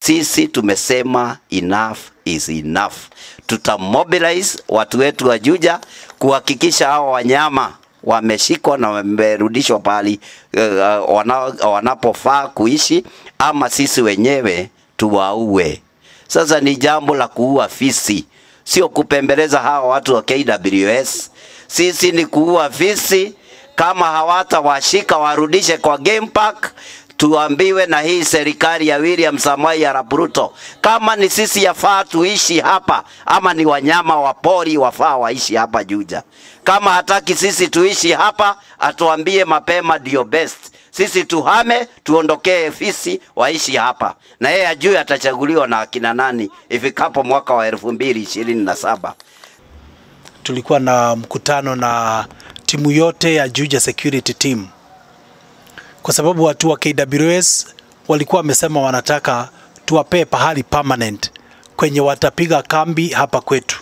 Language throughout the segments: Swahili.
sisi tumesema enough is enough. Tutamobilize watu wetu wa Juja kuhakikisha hao wanyama wameshikwa na wamerudishwa pahali uh, wana, wanapofaa kuishi, ama sisi wenyewe tuwaue. Sasa ni jambo la kuua fisi, sio kupembeleza hawa watu wa KWS. Sisi ni kuua fisi. Kama hawatawashika warudishe kwa game park, tuambiwe na hii serikali ya William Samoei Arap Ruto, kama ni sisi yafaa tuishi hapa ama ni wanyama wa pori wafaa waishi hapa Juja. Kama hataki sisi tuishi hapa, atuambie mapema, ndio best. Sisi tuhame, tuondokee fisi waishi hapa, na yeye ajue atachaguliwa na akina nani ifikapo mwaka wa elfu mbili ishirini na saba. tulikuwa na mkutano na timu yote ya Juja Security Team, kwa sababu watu wa KWS walikuwa wamesema wanataka tuwapee pahali permanent kwenye watapiga kambi hapa kwetu.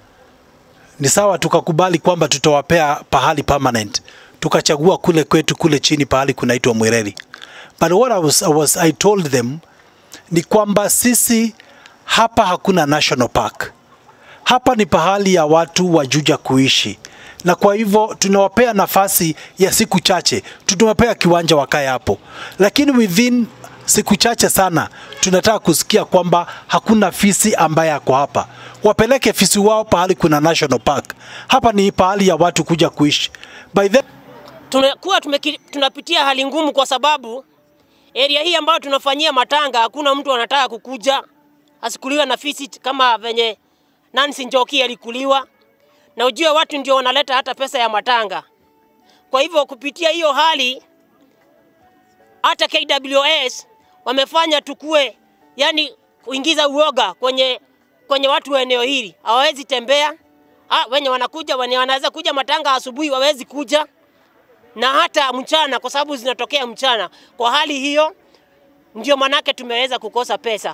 Ni sawa, tukakubali kwamba tutawapea pahali permanent, tukachagua kule kwetu kule chini pahali kunaitwa Mwereri. But what I was, I was, I told them ni kwamba sisi hapa hakuna national park hapa ni pahali ya watu wa Juja kuishi, na kwa hivyo tunawapea nafasi ya siku chache, tunawapea kiwanja wakae hapo, lakini within siku chache sana tunataka kusikia kwamba hakuna fisi ambaye ako hapa. Wapeleke fisi wao pahali kuna national park. Hapa ni pahali ya watu kuja kuishi. By then tunakuwa tumeki- tunapitia hali ngumu kwa sababu area hii ambayo tunafanyia matanga hakuna mtu anataka kukuja asikuliwe na fisi kama venye Nancy Njoki alikuliwa, na ujue watu ndio wanaleta hata pesa ya matanga. Kwa hivyo kupitia hiyo hali hata KWS wamefanya tukue, yani kuingiza uoga kwenye kwenye watu wa eneo hili, hawawezi tembea. Ah, wenye wanakuja wenye wanaweza kuja matanga asubuhi wawezi kuja na hata mchana, kwa sababu zinatokea mchana. Kwa hali hiyo, ndio manake tumeweza kukosa pesa.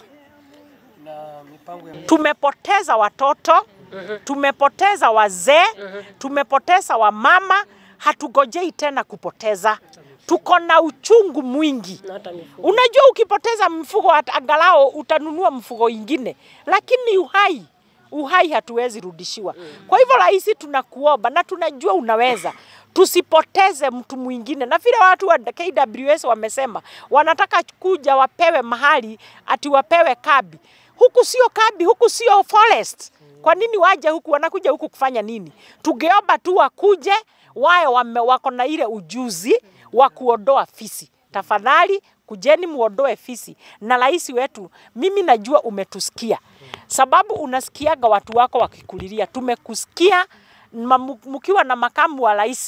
tumepoteza watoto, tumepoteza wazee, tumepoteza wamama, hatugojei tena kupoteza. Tuko na uchungu mwingi. Unajua, ukipoteza mfugo hata angalau utanunua mfugo ingine, lakini uhai uhai hatuwezi rudishiwa. Kwa hivyo rais, tunakuomba na tunajua unaweza, tusipoteze mtu mwingine. Na vile watu wa KWS wamesema wanataka kuja wapewe mahali ati wapewe kabi. Huku sio kabi, huku sio forest. Kwa nini waje huku? Wanakuja huku kufanya nini? Tungeomba tu wakuje wae wame, wako na ile ujuzi wa kuondoa fisi. Tafadhali kujeni muondoe fisi. Na rais wetu, mimi najua umetusikia, sababu unasikiaga watu wako wakikulilia. Tumekusikia ma- mu- mkiwa na makamu wa rais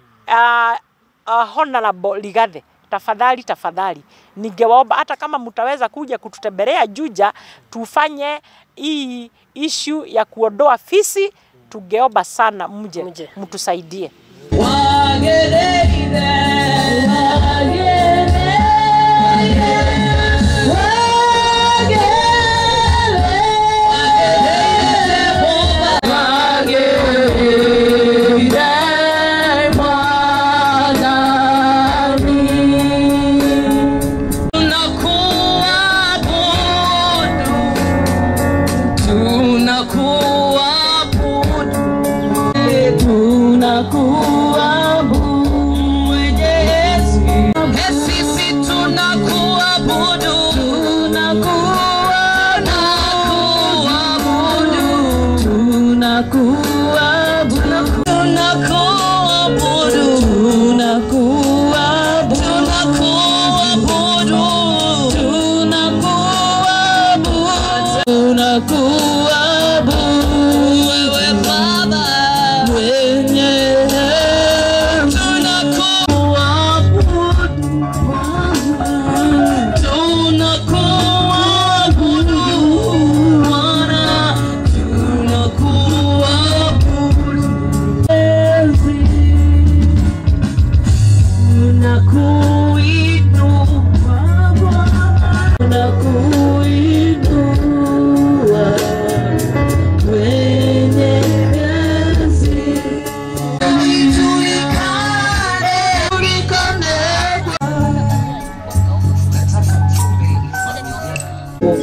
uh, uh, Honorable Ligathe, tafadhali tafadhali, ningewaomba hata kama mtaweza kuja kututembelea Juja, tufanye hii issue ya kuondoa fisi, tungeomba sana mje Mje. mtusaidie. Nakuinua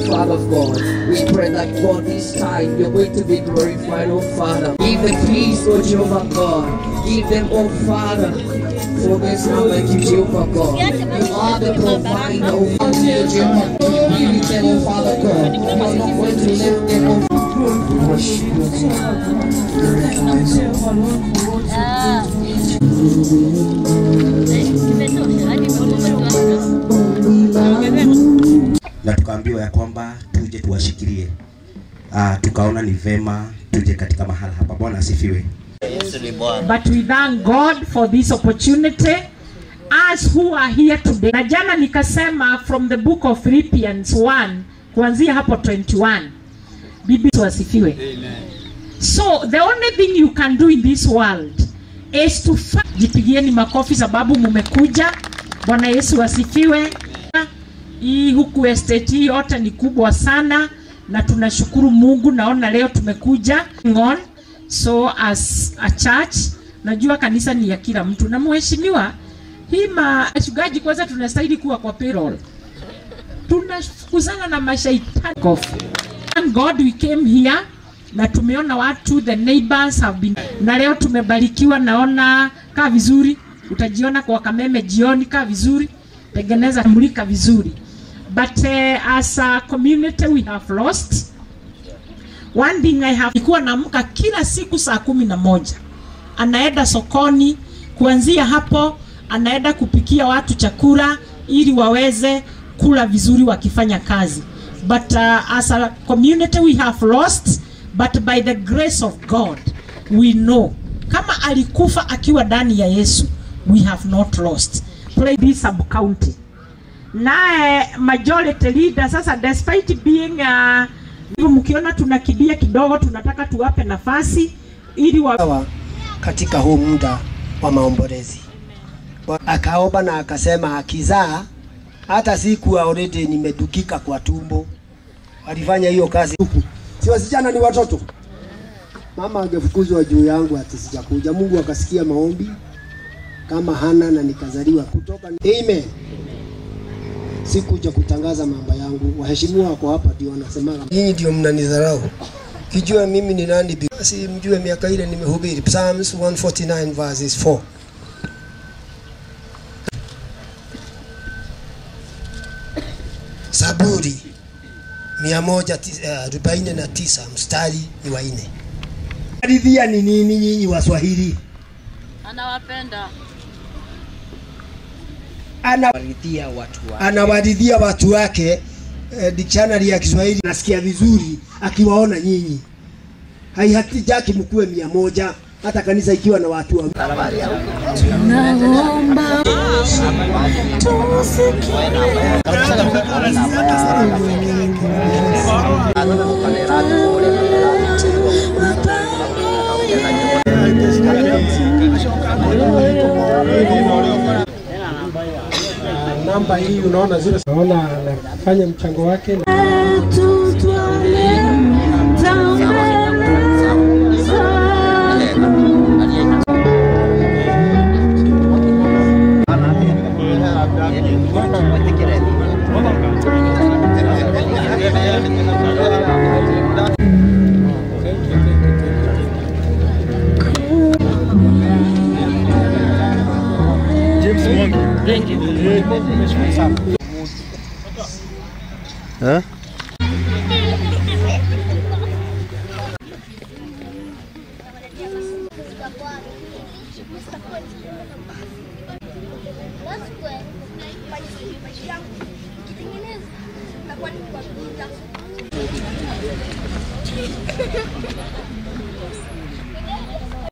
Father God. We pray that God this time you're going to be glorified, oh Father. Give them peace, oh Jehovah God. Give them, oh Father. For this moment, you Jehovah God. You are the provider, oh Father, you Jehovah God. Give it them, oh Father God. You are not going to let them, oh We worship you, na tukaambiwa ya kwamba tuje tuwashikilie. Uh, tukaona ni vema tuje katika mahala hapa. Bwana asifiwe. But we thank God for this opportunity us who are here today. Na jana nikasema from the book of Philippians 1 kuanzia hapo 21. Bibi wasifiwe. So the only thing you can do in this world is to fa- jipigieni makofi sababu mumekuja. Bwana Yesu asifiwe. Hii huku estate hii yote ni kubwa sana na tunashukuru Mungu. Naona leo tumekuja on. So as a church, najua kanisa ni ya kila mtu na mheshimiwa, hii machungaji kwanza tunastahili kuwa kwa payroll. Tunafukuzana na mashaitani. Kofi. Thank God we came here na tumeona watu the neighbors have been na leo tumebarikiwa, naona kaa vizuri, utajiona kwa Kameme jioni, kaa vizuri, tengeneza mulika vizuri, but uh, as a community we have lost one thing I have nilikuwa naamka kila siku saa kumi na moja anaenda sokoni, kuanzia hapo anaenda kupikia watu chakula ili waweze kula vizuri wakifanya kazi. But uh, as a community we have lost, but by the grace of God we know kama alikufa akiwa ndani ya Yesu, we have not lost. Play this sub county naye majority leader sasa despite being uh, hivyo mkiona tunakibia kidogo, tunataka tuwape nafasi ili wa sawa katika huu muda wa maombolezi. Akaomba na akasema akizaa hata siku already nimedukika kwa tumbo. Walifanya hiyo kazi huku, si wasichana ni watoto. Mama angefukuzwa juu yangu ati sijakuja. Mungu akasikia maombi kama Hana na nikazaliwa kutoka. Amen. Sikuja kutangaza mambo yangu. Waheshimiwa wako hapa ndio wanasemaga. Nyinyi ndio mnanidharau. Kijua mimi ni nani bi- basi mjue miaka ile nimehubiri Psalms 149 verses 4. Zaburi mia moja ti- eh, arobaini na tisa mstari ni wa nne. Ridhia ni nini nyinyi Waswahili? Anawapenda. Anawaridhia watu wake, anawaridhia watu wake. Eh, dictionary ya Kiswahili nasikia vizuri akiwaona nyinyi. Haihitaki mkuwe mia moja hata kanisa ikiwa na watu wa namba hii unaona zile, naona anafanya mchango wake Kitengeneza.